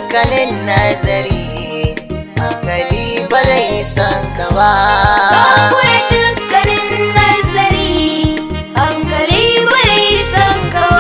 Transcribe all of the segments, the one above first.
dukkanin nazari hankali ba zai san ka ba Ka kure dukkanin nazari hankali bai san ka ba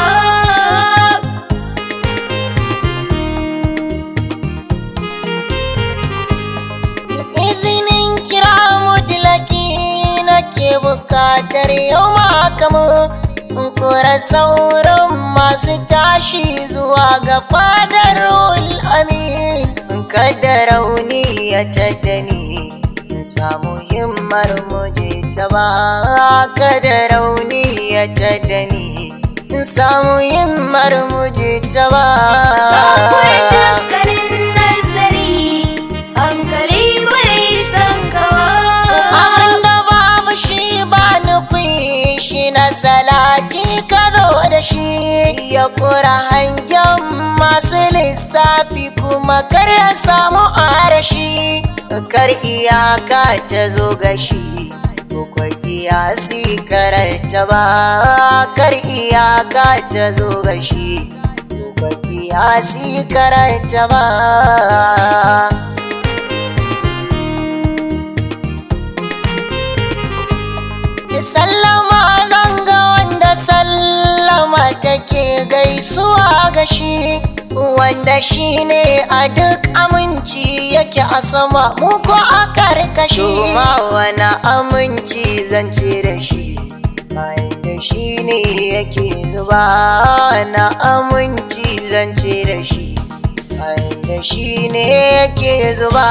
izinin kira mudlaki nake bukatar yau makamu in kura sauran masu tashi zuwa ga fadar amin in kada rauni ya taddani in samu himmar muje ta ba kada rauni ya taddani in samu himmar muje ta ba Ka kure dukkanin nazari hankali bai san ka ba abin da babu shi ba nufi shi na salati ka zo da shi ya kura hangen masu lissafi kuma kar ya samu arashi kar iyaka ta zo ga shi Kukwai kiyasi karanta ba kar iyaka ta zo ga shi Kukwai kiyasi karanta ba sallama zanga wanda sallama take gaisuwa ga shi wanda shi ne a duk aminci yake a sama mu ko a karkashi ma wani aminci zance da shi bayan da shi ne yake zuba na aminci zance da shi bayan da shi ne yake zuba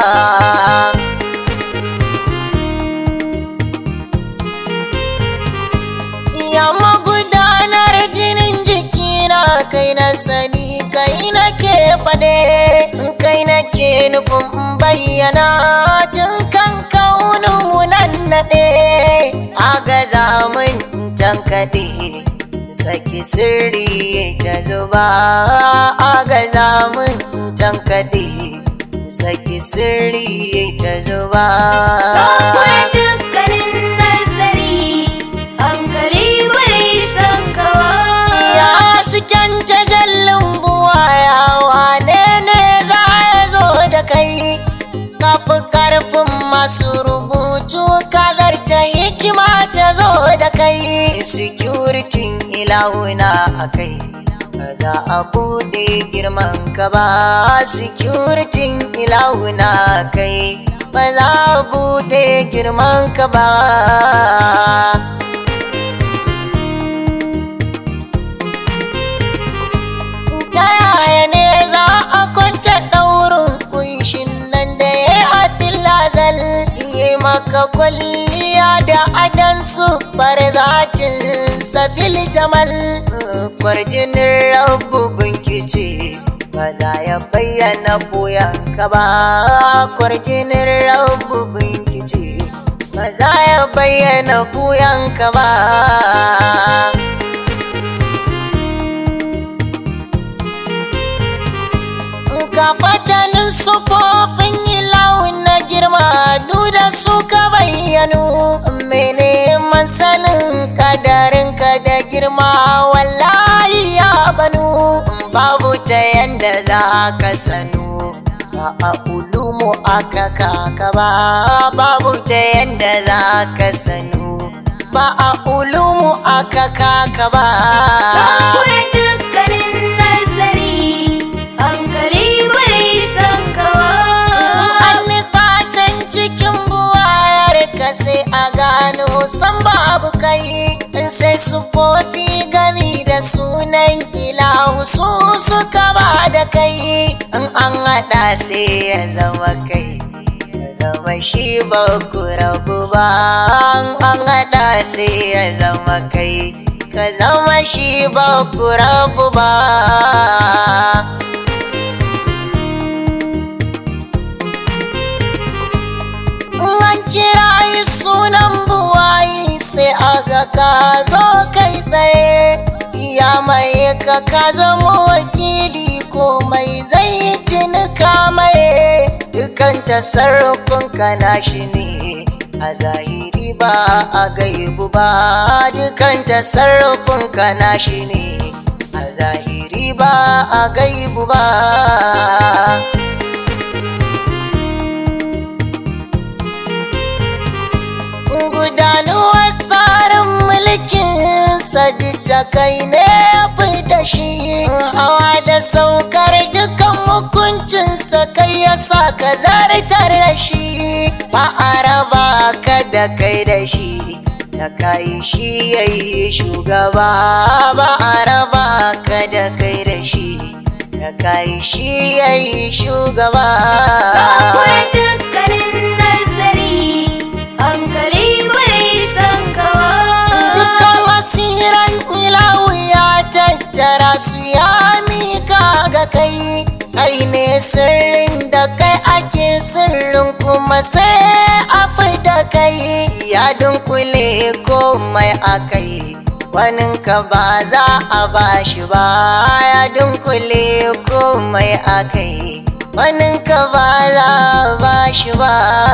ya magudanar jinin jikina kai na sani kai na ke fade kai na ke nufin bayyana tun kan kaunin nan naɗe a ga zamun tankaɗe saki sirri ta zuba a ga zamun tankaɗe saki sirri ta zuba Ka kure dukkanin nazari hankali bai san ka ba ya suken tajallin buwaya wane ne za ya zo da kai kafi karfin masu rubutu kazar ta hikima ta zo da kai securitin ilahuna a kai ba za a buɗe girman ka ba securitin ilahuna a kai ba za a buɗe girman ka ba ta yaya ne za a kwance ɗaurin kunshin nan da ya yi a filazal yi maka kwalliya da adansu barzatin safil jamal kwarjinin rabu binkice ba za ya bayyana ka ba kwarjinin rabu binkice ba za ya bayyana ka ba ka fatanin sufofin ilawun na girma duda suka bayyanu mene sanin kadarinka da girma wallahi ya banu babu ta yanda za ka sanu ba a ulumu aka kaka ba babu ta yanda za ka sanu ba a ulumu aka kaka ba Ka kure dukkanin nazari hankali bai san ka ba an nufatan cikin buwayar ka sai a gano san babu kai in sai sufofi gami da sunan ilahu su suka ba da kai in an haɗa sai ya zama kai ya zama shi ba ku rabu ba in an haɗa sai ya zama kai ka zama shi ba ku rabu ba an kira yi sunan buwayi sai aga ka zo kai tsaye ya mai ka ka zama wakili komai zai tunuka mai dukan tasarrufin ka nashi ne a zahiri ba a gaibu ba dukan tasarrufin ka nashi ne a zahiri ba a gaibu ba da kai ne fi da shi hawa da saukar dukan hukuncinsa kai ya sa ka zartar da shi ba a raba ka da kai da shi da kai shi ya yi shugaba ba a raba ka da kai da shi da kai shi ya yi shugaba Kakure dukkanin nazari hankali bai san kawa dukkan asiran ilawu ya tattara su ya mika ga kai kai ne sirrin da kai ake sirrin kuma sai a da kai ya dunkule komai a kai waninka ba za a bashi ba ya dunkule komai a kai waninka ba za a bashi ba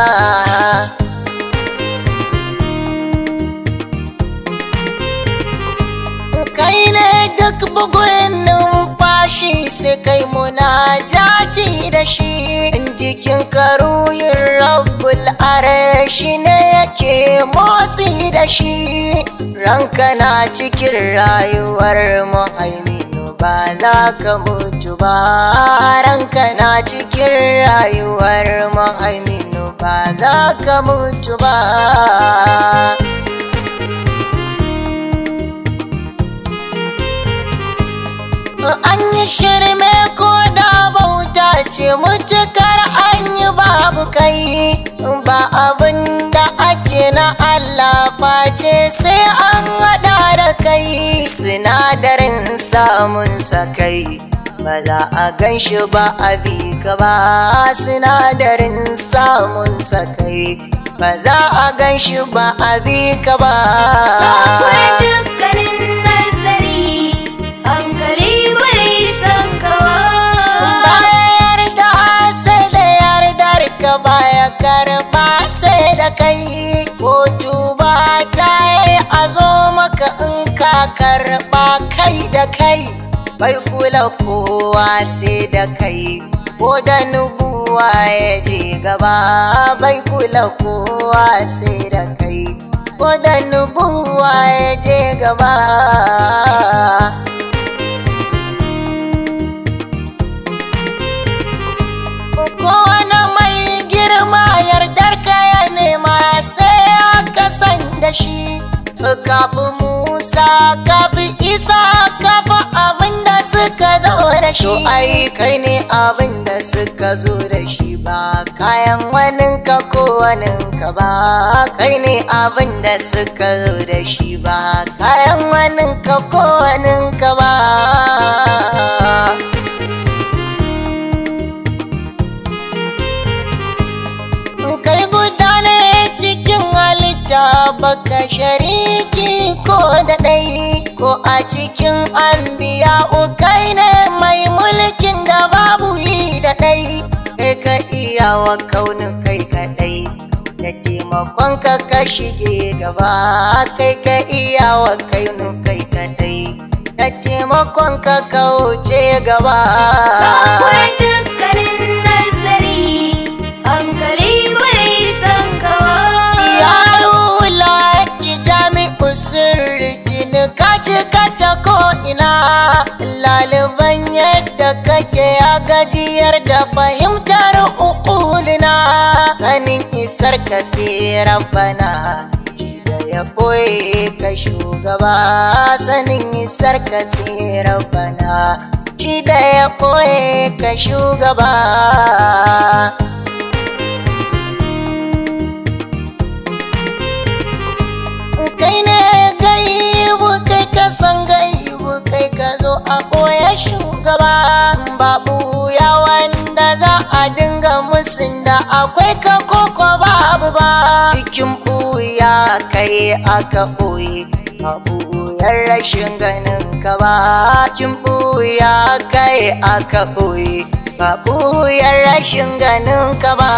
kai ne duk bugun numfashi sai kai munajati da shi jikin karuyin rabbul arashi ne yake motsi da shi ranka na cikin rayuwar muhaiminu ba za ka mutu ba ranka na cikin rayuwar muhaiminu ba za ka mutu ba an yi shirme ko da bauta ce mutukar an yi babu kai ba abin da ake na Allah face sai an haɗa da kai sinadarin samun sakai ba za a gan shi ba a bi ka ba sinadarin samun sakai ba za a gan shi ba a bi ka ba Kakure dukkanin nazari hankali bai san kawa bayar da sai da yardar ka baya karba sai da kai kotu ba ta yi a zo maka in ka karba kai da kai bai kula kowa sai da kai ko da nubuwa ya je gaba bai kula kowa sai da kai ko da nubuwa ya je gaba kowane mai girma yardar ka ya nema sai aka san da shi kafi musa kafi isa kafi abin da suka zo da shi to ai kai ne abin da suka zo da shi ba kayan waninka ko waninka ba kai ne abin da suka zo da shi ba kayan waninka ko waninka ba kai guda ne cikin halitta baka shariki ko da ɗai ko a cikin anbiya kai ne mai mulkin da babu yi da ɗai kai ka iya wa kaunin kai kaɗai da taimakon ka ka shige gaba kai ka iya wa kaunin kai kaɗai da taimakon ka ka wuce gaba Kakure dukkanin nazari hankali bai san kawa yaro laki jami'u sirri jini ka cika ta ko'ina laliban yadda kake ya gajiyar da fahimtar ukulina sanin isar ka sai rabbana shi da ya ɓoye ka shugaba sanin isar ka sai rabbana shi da ya ɓoye ka shugaba kai ne gaibu kai ka san gaibu kai ka zo a ɓoye shugaba babu ya wanda za a dinga musun da akwai ka koko babu ba cikin ɓuya kai aka ɓoye a ɓuyar rashin ganin ka ba cikin ɓuya kai aka ɓoye ba ɓuyar rashin ganin ka ba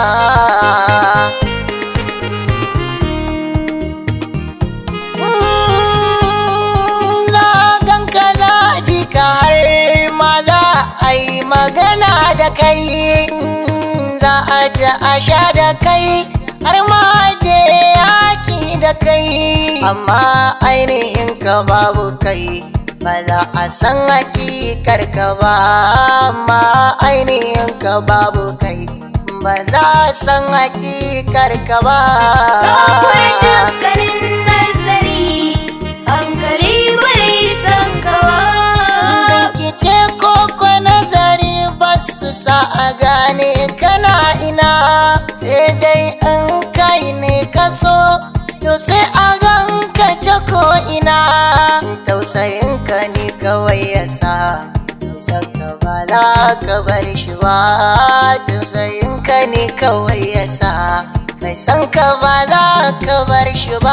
zagan ka za ji ka har ma za a yi magana da kai za a ci a sha da kai har ma je yaki da da kai amma ainihin ka babu kai ba za a san hakikar ka ba amma ainihin ka babu kai ba za a san hakikar ka ba Akwai dukkanin nazari hankali bai san kawa Bincike ko ko nazari ba su sa a gane kana ina sai dai in kai ne ka so to sai a ganka ta ko ina tausayin ka ne kawai ya sa saka ba za ka bar shi ba tausayin ka ne kawai ya sa mai san ka ba za ka bar shi ba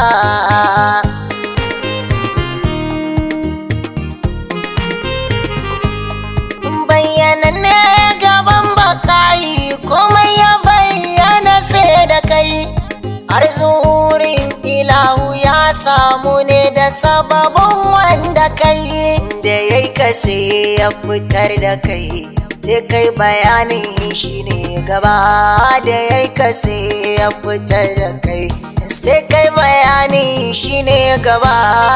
bayyana ne gaban bakayi komai ya bayyana sai da kai har zurin ilahu ya samu ne da sababin wanda kai da ya yi kase ya fitar da kai sai kai bayanin shi ne gaba da ya yi kase ya fitar da kai sai kai bayanin shi ne gaba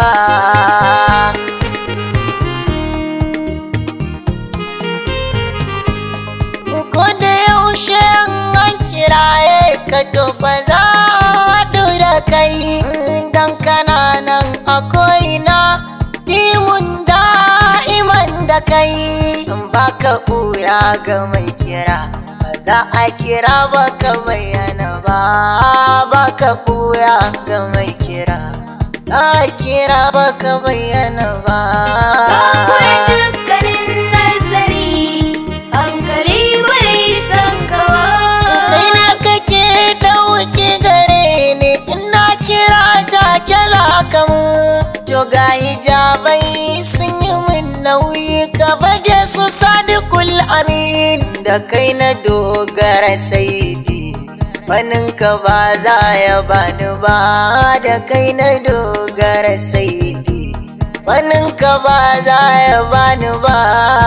ko da yaushe an kiraye ka to ba za a haɗu da kai dan kana nan a ko'ina dimun da'iman da kai ba ka ɓura ga mai kira ba za a kira ba ka bayyana ba ba ka ɓura ga mai kira a kira ba ka bayyana ba Akwai dukkanin nazari hankali bai san kawa kai na kake dauki gare ni ina kira ta kyala kamu to ga hijabai sun yi min nauyi ka baje su sadikul amin da kai na dogara saidi Banin ka ba za ya bani ba da kai na dogara saidi Banin ka ba za ya bani ba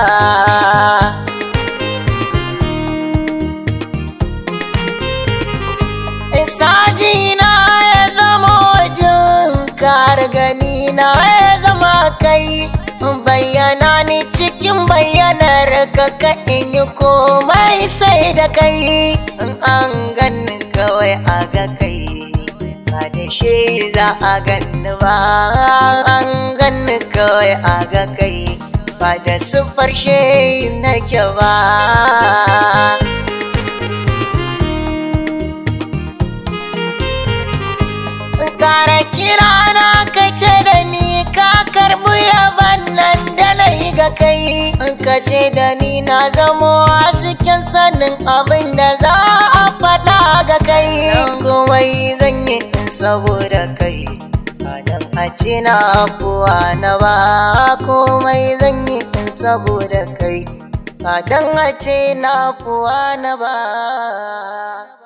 Sajina ya zama wajen kar gani na ya zama kai bayyana ni cikin bayyanar ka ka in yi komai sai da kai in an ganni kawai a ga kai ba da shi za a ganni ba an ganni kawai a ga kai ba da siffar shi nake ba kara kira na ka ce da ni ka karbi yaban nan da na yi ga kai in ka ce da ni na zamo a cikin sanin abin da za a faɗa ga kai komai zan yi in saboda kai Sadan a ce na afuwa na ba komai zan yi in saboda kai Sadan a ce na afuwa na ba